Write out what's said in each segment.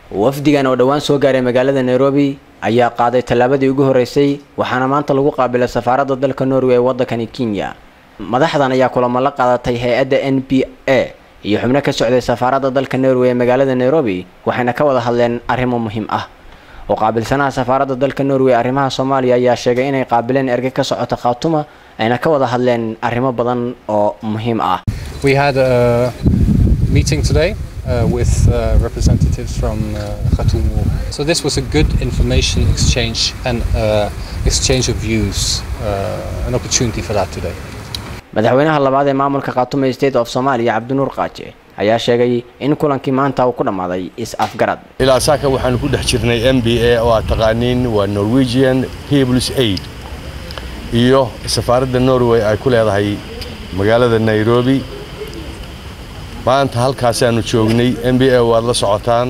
wafdigan oo dhowaan soo gaaray magaalada nairobi ayaa qaaday tallaabadii ugu horreysay waxaana maanta lagu qaabilay safaaradda dalka norway ee waddankani kenya madaxdan ayaa kulamo la qaadatay hay-adda n b a iyo xubno ka socday safaaradda dalka norway ee magaalada nairobi waxayna ka wada hadleen arrimo muhiim ah oo qaabilsanaha safaaradda dalka norway arrimaha soomaaliya ayaa sheegay inay qaabileen erge ka socota khaatuma ayna ka wada hadleen arrimo badan oo muhiim ah We had a meeting today uh, with uh, representatives from uh, Khatumu. So this was a good information exchange and uh, exchange of views, uh, an opportunity for that today. madaxweynaha labaad ee maamulka khaatume state of soomaaliya cabdinuur qaaje ayaa sheegay in kulankii maanta uu ku dhammaaday is-afgarad ilaa saaka waxaanu ku dhex jirnay m b a oo aad taqaaniin waa norwegian peoples aid iyo safaaradda norway ay ku leedahay magaalada nairobi maanta halkaasaanu joognay m b a waad la socotaan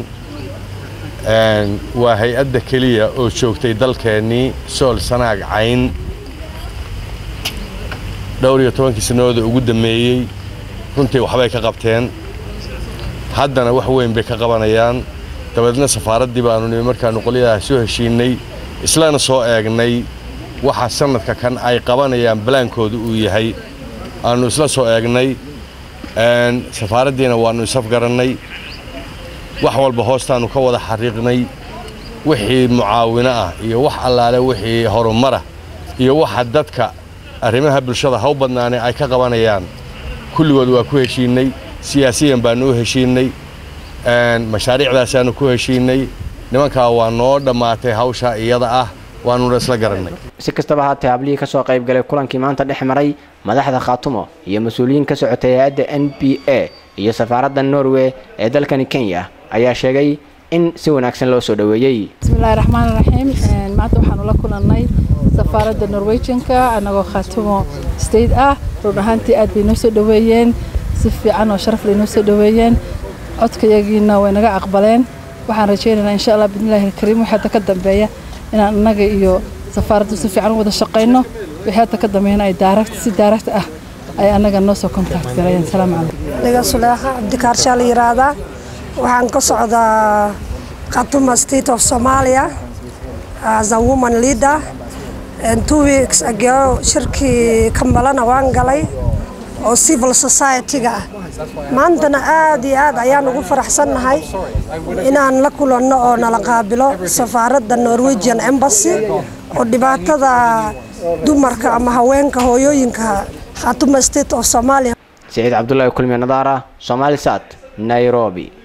waa hay-adda keliya oo joogtay dalkeennii sool sanaag cayn dhowr iyo tobankii sannadood ugu dammeeyey runtii waxbay ka qabteen haddana wax weyn bay ka qabanayaan dabeedna safaaraddii baanu nimi markaannu qolyadaha soo heshiinnay islana soo eegnay waxa sannadka kan ay qabanayaan balaankooda uu yahay aannu isla soo eegnay safaaraddiina waannu isafgarannay wax walba hoostaannu ka wada xariiqnay wixii mucaawino ah iyo wax allaale wixii horumara iyo waxa dadka arrimaha bulshada haw badnaane ay ka qabanayaan kulligood waa ku heshiinnay siyaasiyan baannu u heshiinnay mashaariicdaasaannu ku heshiinnay nimankaa waa noo dhammaatay hawshaa iyada ah waannuna isla garannay si kastaba haatee hablihii kasoo qayb galay kulankii maanta dhex maray madaxda khaatumo iyo mas-uuliyiin ka socotay hay-adda n b a iyo safaaradda norway ee dalkani kenya ayaa sheegay in si wanaagsan loo soo dhoweeyey bismillahi raxmaan raxiim maanta waxaanu la kulannay safaaradda norwegianka annagoo khaatumo state ah run ahaantii aad bay noo soo dhoweeyeen si fiican oo sharaf lay noo soo dhoweeyeen codkayagiina way naga aqbaleen waxaan rajaynaynaa insha allah bidnillahi alkariim wixii hadda ka dambeeya inaan annaga iyo safaaraddu si fiican u wada shaqayno wixii hadda ka dambeeyana ay daaragt si daaragt ah ay annaga noo soo kontact galayeen salaamu calaykum aniga suleekha cabdikaarshaa la yidhaahdaa waxaan ka socdaa khatuma state of somalia as a woman leader and two weeks ago shirkii kambalana waan galay oo civil society-ga ah maantana aad iyo aad ayaan ugu faraxsannahay inaan la kulanno oo nala qaabilo safaaradda norwegian embassy oo dhibaatada dumarka ama haweenka hooyooyinka khatuma state of somalia siciid cabdullaahi kulmiye nadaara somaali sat nairobi